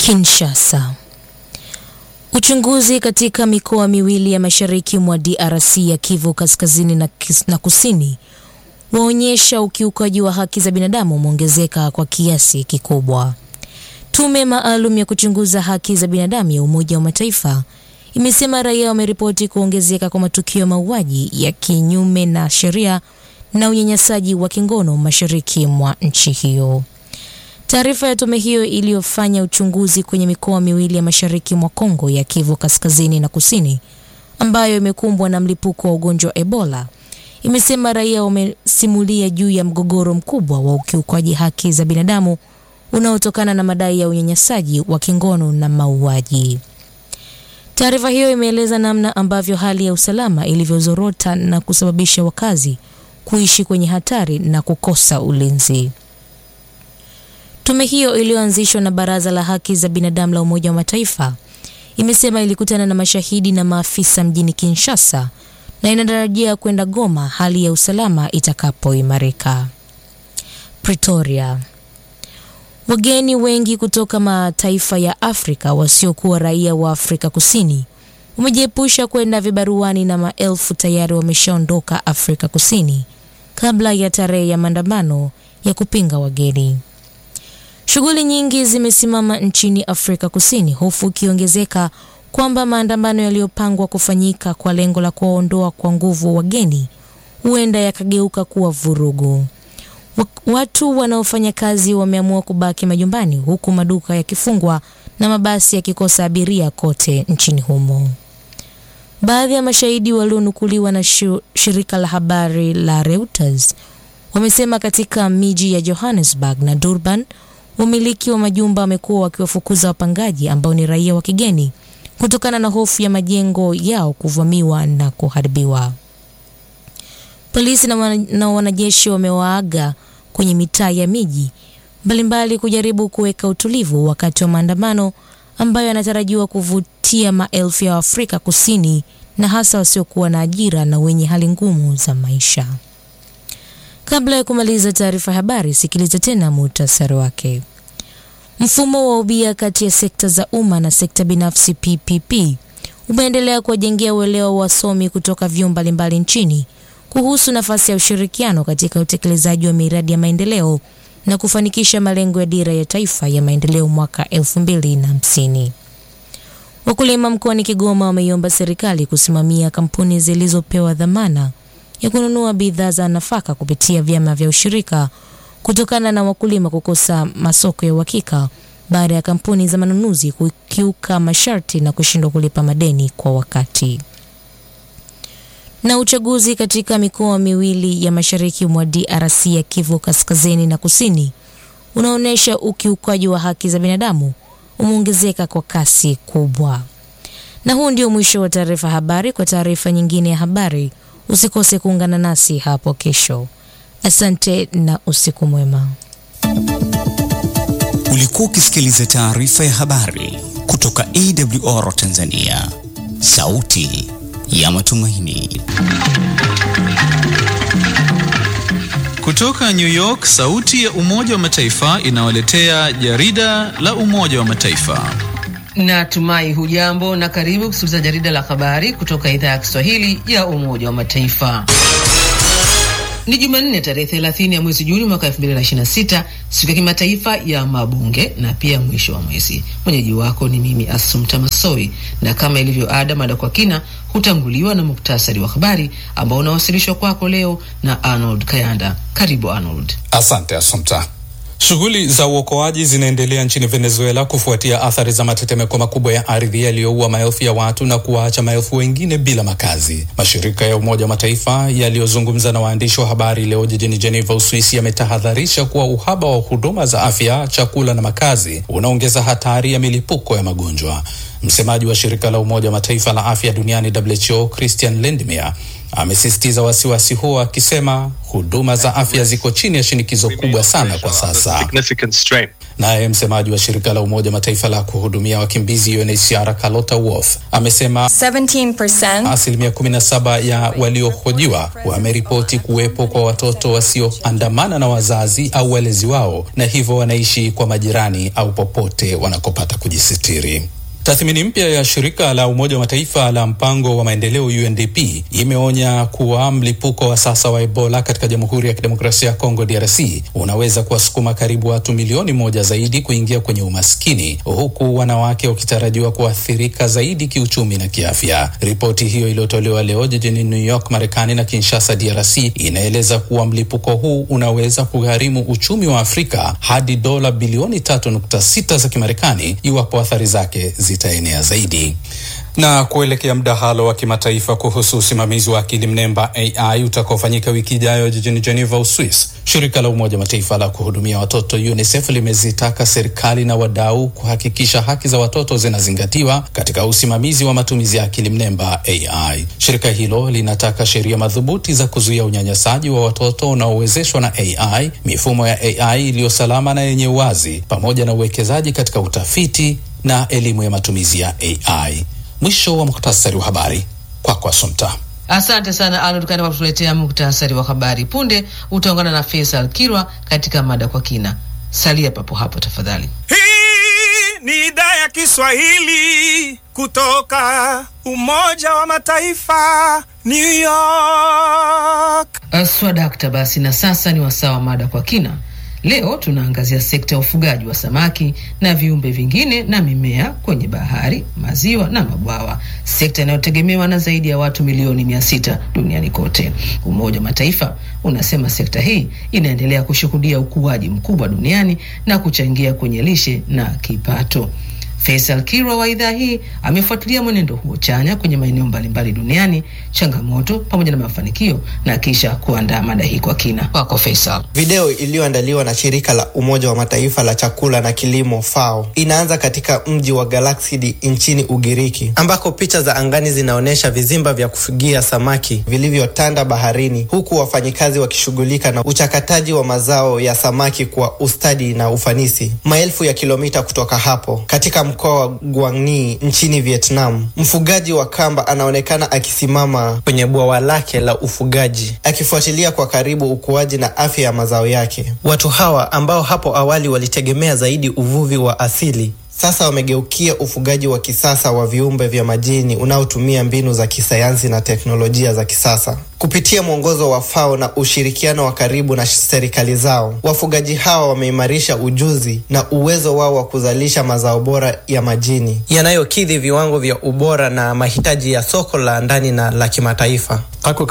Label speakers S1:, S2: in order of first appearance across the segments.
S1: Kinshasa. Uchunguzi katika mikoa miwili ya mashariki mwa DRC ya Kivu Kaskazini na, kis, na Kusini waonyesha ukiukaji wa haki za binadamu umeongezeka kwa kiasi kikubwa. Tume maalum ya kuchunguza haki za binadamu ya Umoja wa Mataifa imesema raia wameripoti kuongezeka kwa matukio ya mauaji ya kinyume na sheria na unyanyasaji wa kingono mashariki mwa nchi hiyo. Taarifa ya tume hiyo iliyofanya uchunguzi kwenye mikoa miwili ya mashariki mwa Kongo ya Kivu Kaskazini na Kusini ambayo imekumbwa na mlipuko wa ugonjwa wa Ebola imesema raia wamesimulia juu ya mgogoro mkubwa wa ukiukwaji haki za binadamu unaotokana na madai ya unyanyasaji wa kingono na mauaji. Taarifa hiyo imeeleza namna ambavyo hali ya usalama ilivyozorota na kusababisha wakazi kuishi kwenye hatari na kukosa ulinzi. Tume hiyo iliyoanzishwa na Baraza la Haki za Binadamu la Umoja wa Mataifa imesema ilikutana na mashahidi na maafisa mjini Kinshasa na inatarajia kwenda Goma hali ya usalama itakapoimarika. Pretoria. Wageni wengi kutoka mataifa ya Afrika wasiokuwa raia wa Afrika Kusini wamejiepusha kwenda vibaruani na maelfu tayari wameshaondoka Afrika Kusini kabla ya tarehe ya maandamano ya kupinga wageni. Shughuli nyingi zimesimama nchini Afrika Kusini, hofu ikiongezeka kwamba maandamano yaliyopangwa kufanyika kwa lengo la kuwaondoa kwa nguvu wageni huenda yakageuka kuwa vurugu. Watu wanaofanya kazi wameamua kubaki majumbani huku maduka yakifungwa na mabasi yakikosa abiria kote nchini humo. Baadhi ya mashahidi walionukuliwa na shirika la habari la Reuters wamesema katika miji ya Johannesburg na Durban wamiliki wa majumba wamekuwa wakiwafukuza wapangaji ambao ni raia wa kigeni kutokana na hofu ya majengo yao kuvamiwa na kuharibiwa. Polisi na, wana, na wanajeshi wamewaaga kwenye mitaa ya miji mbalimbali kujaribu kuweka utulivu wakati wa maandamano ambayo yanatarajiwa kuvutia maelfu ya Afrika Kusini na hasa wasiokuwa na ajira na wenye hali ngumu za maisha. Kabla ya kumaliza taarifa ya habari, sikiliza tena muhtasari wake. Mfumo wa ubia kati ya sekta za umma na sekta binafsi PPP umeendelea kuwajengea uelewa wa wasomi kutoka vyuo mbalimbali nchini kuhusu nafasi ya ushirikiano katika utekelezaji wa miradi ya maendeleo na kufanikisha malengo ya dira ya taifa ya maendeleo mwaka 2050. Wakulima mkoani Kigoma wameiomba serikali kusimamia kampuni zilizopewa dhamana ya kununua bidhaa za nafaka kupitia vyama vya ushirika kutokana na wakulima kukosa masoko ya uhakika baada ya kampuni za manunuzi kukiuka masharti na kushindwa kulipa madeni kwa wakati. Na uchaguzi katika mikoa miwili ya mashariki mwa DRC ya Kivu Kaskazini na Kusini unaonyesha ukiukaji wa haki za binadamu umeongezeka kwa kasi kubwa. Na huu ndio mwisho wa taarifa habari. Kwa taarifa nyingine ya habari, usikose kuungana nasi hapo kesho. Asante na usiku mwema.
S2: Ulikuwa ukisikiliza taarifa ya habari kutoka AWR Tanzania, sauti ya matumaini.
S3: Kutoka New York, sauti ya Umoja wa Mataifa inawaletea jarida la Umoja wa Mataifa.
S4: Natumai hujambo na karibu kusikiliza jarida la habari kutoka idhaa ya Kiswahili ya Umoja wa Mataifa. Ni Jumanne tarehe 30 ya mwezi Juni mwaka 2026, siku ya kimataifa ya mabunge na pia mwisho wa mwezi. Mwenyeji wako ni mimi Asumta Masoi, na kama ilivyo ada, mada kwa kina hutanguliwa na muktasari wa habari ambao unawasilishwa kwako leo na Arnold Kayanda. Karibu Arnold.
S5: Asante Asumta. Shughuli za uokoaji zinaendelea nchini Venezuela kufuatia athari za matetemeko makubwa ya ardhi yaliyoua maelfu ya watu na kuwaacha maelfu wengine bila makazi. Mashirika ya Umoja wa Mataifa yaliyozungumza na waandishi wa habari leo jijini Geneva, Uswisi, yametahadharisha kuwa uhaba wa huduma za afya, chakula na makazi unaongeza hatari ya milipuko ya magonjwa. Msemaji wa shirika la Umoja wa Mataifa la afya duniani WHO Christian Lindmeier amesisitiza wasiwasi huo akisema huduma za afya ziko chini ya shinikizo kubwa sana kwa sasa. Naye msemaji wa shirika la Umoja wa Mataifa la kuhudumia wakimbizi UNHCR Carlotta Wolf amesema
S6: 17%
S5: asilimia 17 ya waliohojiwa wameripoti kuwepo kwa watoto wasioandamana na wazazi au walezi wao, na hivyo wanaishi kwa majirani au popote wanakopata kujisitiri. Tathmini mpya ya shirika la Umoja wa Mataifa la mpango wa maendeleo UNDP imeonya kuwa mlipuko wa sasa wa Ebola katika Jamhuri ya Kidemokrasia ya Kongo DRC unaweza kuwasukuma karibu watu milioni moja zaidi kuingia kwenye umaskini huku wanawake wakitarajiwa kuathirika zaidi kiuchumi na kiafya. Ripoti hiyo iliyotolewa leo jijini New York, Marekani na Kinshasa DRC inaeleza kuwa mlipuko huu unaweza kugharimu uchumi wa Afrika hadi dola bilioni 3.6 za Kimarekani iwapo athari zake zitaenea zaidi. Na kuelekea mdahalo wa kimataifa kuhusu usimamizi wa akili mnemba AI utakaofanyika wiki ijayo jijini Geneva, Uswis, shirika la Umoja Mataifa la kuhudumia watoto UNICEF limezitaka serikali na wadau kuhakikisha haki za watoto zinazingatiwa katika usimamizi wa matumizi ya akili mnemba AI. Shirika hilo linataka sheria madhubuti za kuzuia unyanyasaji wa watoto unaowezeshwa na AI, mifumo ya AI iliyo salama na yenye uwazi, pamoja na uwekezaji katika utafiti na elimu ya matumizi ya AI. Mwisho wa muhtasari wa habari kwako, Asumta.
S4: Asante sana Arnold Kani kwa kutuletea muktasari wa habari. Punde utaungana na Faisal Kirwa katika mada kwa kina. Salia papo hapo tafadhali.
S7: Hii ni idhaa ya Kiswahili kutoka Umoja wa Mataifa, New York.
S4: Swadakta, basi na sasa ni wasaa wa mada kwa kina. Leo tunaangazia sekta ya ufugaji wa samaki na viumbe vingine na mimea kwenye bahari, maziwa na mabwawa, sekta inayotegemewa na zaidi ya watu milioni mia sita duniani kote. Umoja wa Mataifa unasema sekta hii inaendelea kushuhudia ukuaji mkubwa duniani na kuchangia kwenye lishe na kipato. Faisal Kirwa wa idhaa hii amefuatilia mwenendo huo chanya kwenye maeneo mbalimbali duniani, changamoto pamoja na mafanikio, na kisha kuandaa mada hii kwa kina. Kwako Faisal.
S8: Video iliyoandaliwa na shirika la Umoja wa Mataifa la chakula na kilimo FAO inaanza katika mji wa Galaxidi nchini Ugiriki, ambako picha za angani zinaonyesha vizimba vya kufugia samaki vilivyotanda baharini, huku wafanyikazi wakishughulika na uchakataji wa mazao ya samaki kwa ustadi na ufanisi. Maelfu ya kilomita kutoka hapo katika mkoa wa Guangni nchini Vietnam, mfugaji wa kamba anaonekana akisimama kwenye bwawa lake la ufugaji akifuatilia kwa karibu ukuaji na afya ya mazao yake. Watu hawa ambao hapo awali walitegemea zaidi uvuvi wa asili sasa wamegeukia ufugaji wa kisasa wa viumbe vya majini unaotumia mbinu za kisayansi na teknolojia za kisasa. Kupitia mwongozo wa FAO na ushirikiano wa karibu na serikali zao, wafugaji hawa wameimarisha ujuzi na uwezo wao wa kuzalisha mazao bora ya majini yanayokidhi viwango vya ubora na mahitaji ya soko la ndani na la kimataifa.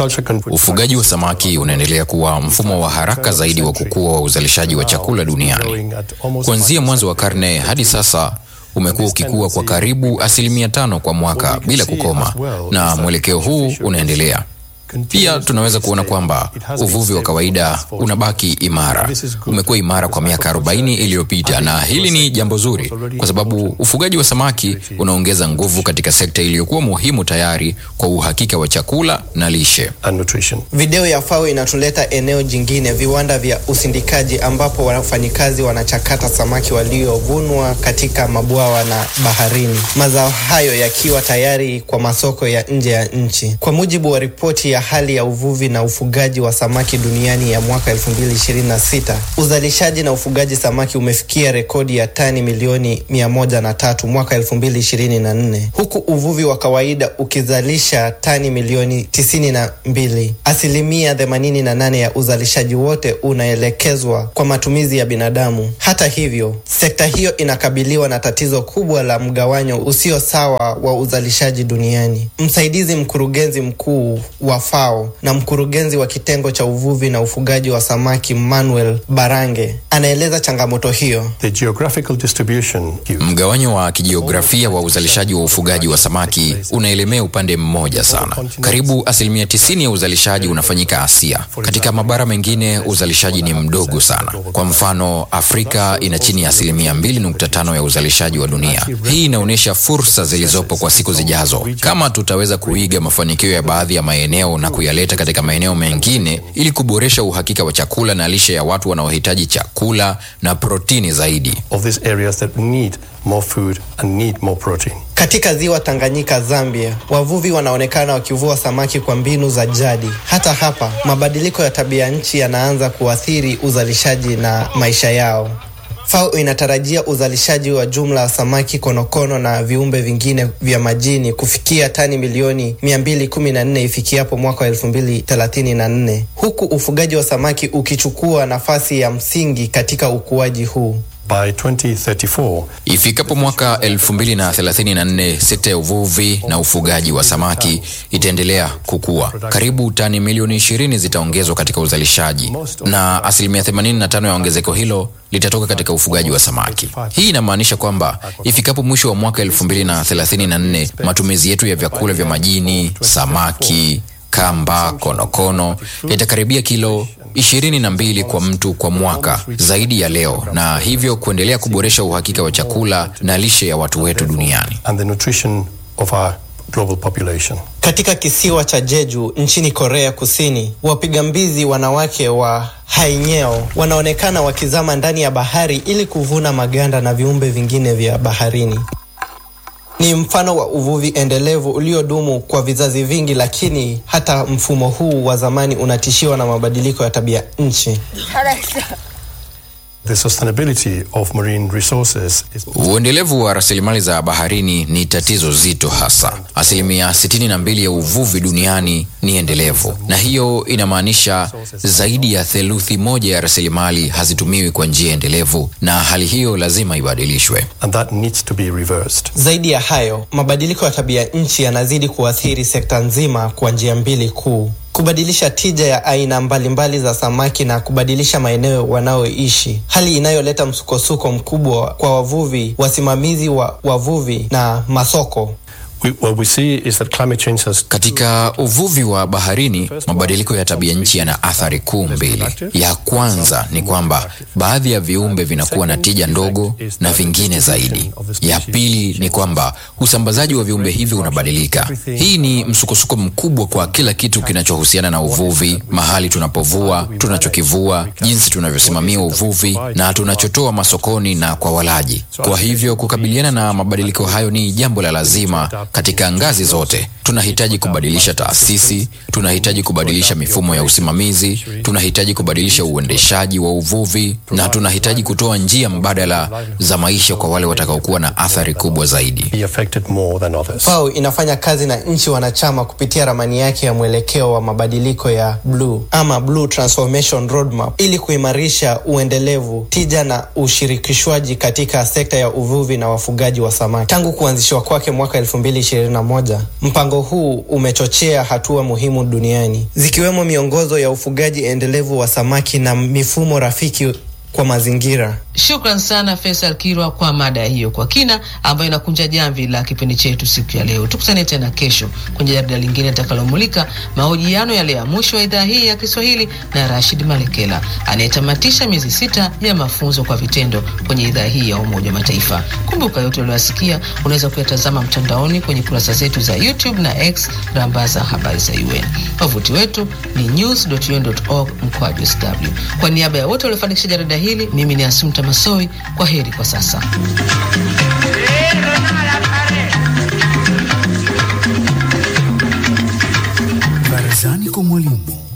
S9: Ufugaji wa samaki unaendelea kuwa mfumo wa haraka zaidi wa kukua wa uzalishaji wa chakula duniani. Kuanzia mwanzo wa karne hadi sasa umekuwa ukikua kwa karibu asilimia tano kwa mwaka bila kukoma, na mwelekeo huu unaendelea. Pia tunaweza kuona kwamba uvuvi wa kawaida unabaki imara. Umekuwa imara kwa miaka 40 iliyopita, na hili ni jambo zuri kwa sababu ufugaji wa samaki unaongeza nguvu katika sekta iliyokuwa muhimu tayari kwa uhakika wa chakula na lishe.
S8: Video ya FAO inatuleta eneo jingine, viwanda vya usindikaji, ambapo wafanyikazi wanachakata samaki waliovunwa katika mabwawa na baharini, mazao hayo yakiwa tayari kwa masoko ya nje ya nchi. Kwa mujibu wa ripoti ya hali ya uvuvi na ufugaji wa samaki duniani ya mwaka 2026, uzalishaji na ufugaji samaki umefikia rekodi ya tani milioni 103 mwaka 2024, huku uvuvi wa kawaida ukizalisha tani milioni 92. Asilimia 88 ya uzalishaji wote unaelekezwa kwa matumizi ya binadamu. Hata hivyo, sekta hiyo inakabiliwa na tatizo kubwa la mgawanyo usio sawa wa uzalishaji duniani. Msaidizi mkurugenzi mkuu wa FAO na mkurugenzi wa kitengo cha uvuvi na ufugaji wa samaki Manuel Barange anaeleza changamoto hiyo.
S6: The geographical distribution
S9: Mgawanyo wa kijiografia wa uzalishaji wa ufugaji wa samaki unaelemea upande mmoja sana. Karibu asilimia tisini ya uzalishaji unafanyika Asia. Katika mabara mengine uzalishaji ni mdogo sana. Kwa mfano, Afrika ina chini ya asilimia 2.5 ya uzalishaji wa dunia. Hii inaonyesha fursa zilizopo kwa siku zijazo, kama tutaweza kuiga mafanikio ya baadhi ya maeneo na kuyaleta katika maeneo mengine, ili kuboresha uhakika wa chakula na lishe ya watu wanaohitaji chakula na protini zaidi.
S6: of these areas that need more food and need more protein.
S8: Katika ziwa Tanganyika, Zambia, wavuvi wanaonekana wakivua samaki kwa mbinu za jadi. Hata hapa, mabadiliko ya tabia nchi yanaanza kuathiri uzalishaji na maisha yao. FAO inatarajia uzalishaji wa jumla wa samaki, konokono na viumbe vingine vya majini kufikia tani milioni 214 ifikiapo mwaka wa 2034 huku ufugaji wa samaki ukichukua nafasi ya msingi katika ukuaji huu.
S6: By 2034,
S9: Ifikapo mwaka 2034 sekta ya uvuvi na ufugaji wa samaki itaendelea kukua. Karibu tani milioni 20 zitaongezwa katika uzalishaji na asilimia 85 ya ongezeko hilo litatoka katika ufugaji wa samaki. Hii inamaanisha kwamba ifikapo mwisho wa mwaka 2034 matumizi yetu ya vyakula vya majini, samaki, kamba, konokono yatakaribia kilo ishirini na mbili kwa mtu kwa mwaka zaidi ya leo, na hivyo kuendelea kuboresha uhakika wa chakula na lishe ya watu wetu duniani.
S6: and the nutrition of our global population.
S8: Katika kisiwa cha Jeju nchini Korea Kusini, wapiga mbizi wanawake wa hainyeo wanaonekana wakizama ndani ya bahari ili kuvuna maganda na viumbe vingine vya baharini. Ni mfano wa uvuvi endelevu uliodumu kwa vizazi vingi, lakini hata mfumo huu wa zamani unatishiwa na mabadiliko ya tabia nchi.
S6: The sustainability of marine resources is
S9: Uendelevu wa rasilimali za baharini ni tatizo zito hasa. Asilimia 62 ya uvuvi duniani ni endelevu, na hiyo inamaanisha zaidi ya theluthi moja ya rasilimali hazitumiwi kwa njia endelevu, na hali hiyo lazima ibadilishwe.
S6: and that needs to be reversed.
S8: Zaidi ya hayo, mabadiliko ya tabia nchi yanazidi kuathiri sekta nzima kwa njia mbili kuu: kubadilisha tija ya aina mbalimbali za samaki na kubadilisha maeneo wanayoishi, hali inayoleta msukosuko mkubwa kwa wavuvi, wasimamizi wa wavuvi na masoko.
S6: We, what we see is that climate change has
S9: Katika uvuvi wa baharini, mabadiliko ya tabia nchi yana athari kuu mbili. Ya kwanza ni kwamba baadhi ya viumbe vinakuwa na tija ndogo na vingine zaidi. Ya pili ni kwamba usambazaji wa viumbe hivyo unabadilika. Hii ni msukosuko mkubwa kwa kila kitu kinachohusiana na uvuvi, mahali tunapovua, tunachokivua, jinsi tunavyosimamia uvuvi na tunachotoa masokoni na kwa walaji. Kwa hivyo kukabiliana na mabadiliko hayo ni jambo la lazima katika ngazi zote. Tunahitaji kubadilisha taasisi, tunahitaji kubadilisha mifumo ya usimamizi, tunahitaji kubadilisha uendeshaji wa uvuvi na tunahitaji kutoa njia mbadala za maisha kwa wale watakaokuwa na athari kubwa zaidi.
S6: be affected more than others.
S8: FAO inafanya kazi na nchi wanachama kupitia ramani yake ya mwelekeo wa mabadiliko ya bluu ama Blue Transformation Roadmap ili kuimarisha uendelevu, tija na ushirikishwaji katika sekta ya uvuvi na wafugaji wa samaki. Tangu kuanzishwa kwake mwaka 2021, mpango huu umechochea hatua muhimu duniani zikiwemo miongozo ya ufugaji endelevu wa samaki na mifumo rafiki kwa mazingira.
S4: Shukran sana Faisal Kirwa kwa mada hiyo kwa kina, ambayo inakunja jamvi la kipindi chetu siku ya leo. Tukutane tena kesho kwenye jarida lingine litakalomulika mahojiano yale ya mwisho wa idhaa hii ya Kiswahili na Rashid Malekela anayetamatisha miezi sita ya mafunzo kwa vitendo kwenye idhaa hii ya Umoja wa Mataifa. Kumbuka yote ulioyasikia unaweza kuyatazama mtandaoni kwenye kurasa zetu za YouTube na X, rambaza habari za UN. Wavuti wetu ni news.un.org mkwaju sw. Kwa niaba ya wote waliofanikisha jarida hili, mimi ni Asumta Masoi. Kwa heri kwa sasa.
S2: Barazani kwa mwalimu.